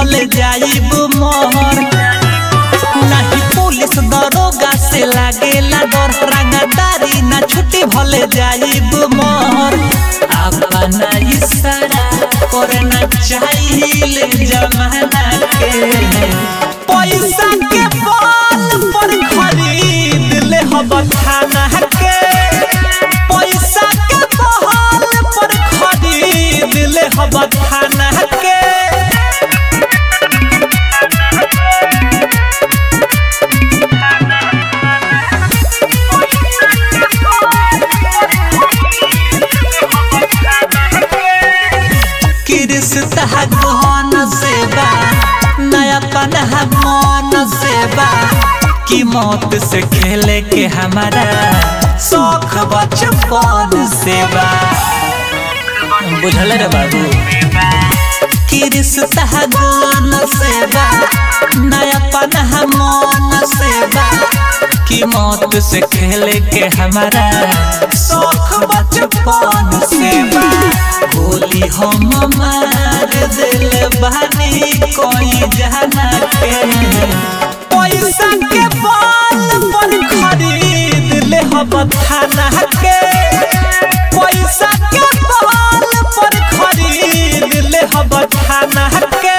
भले जाइब मोहर नहीं पुलिस दरोगा से लागेला डर रंगदारी ना छुट्टी भले जाइब मोहर अपना इशारा करना चाहिए जमाना के पैसा के बल पर खरीद ले हब थाना के पैसा के बल पर खरीद ले हब थाना के किरिस्ता गहन सेवा नया पनहा मन सेवा की मौत से खेले के हमारा शौक बचपन सेवा बुझल रे बाबू किरिस्ता गहन सेवा नया पनहा मन सेवा की मौत से खेले के हमारा शौक बचपन सेवा गोली हम मार दिल बानी कोई जाना के पैसा के बल पर खरीद ले हम थाना के पैसा के बल पर खरीद ले हम थाना के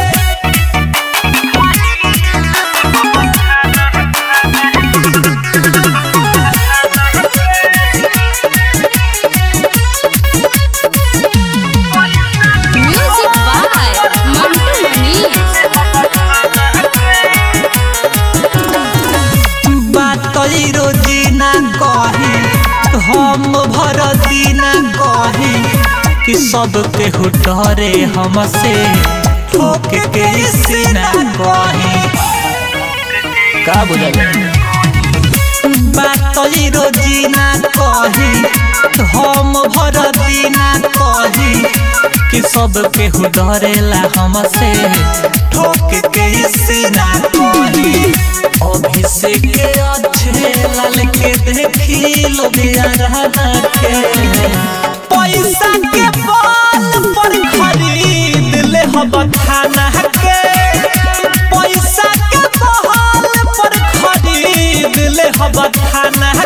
Music by Mantu Manish. बातई रोजी ना कही हम भर दीना कही कि सब केहू डरे हमसे ठोक के सीना कही का बुझल बातई रोजी ना कही हम भर दीना कही कि सब केहू डरेला हमसे ठोक के सीना कही अभिषेक के अच्छे लाल के देखी लुधियाना के पैसा के बल पर खरीद ले हम थाना के पैसा के बल पर खरीद ले हम थाना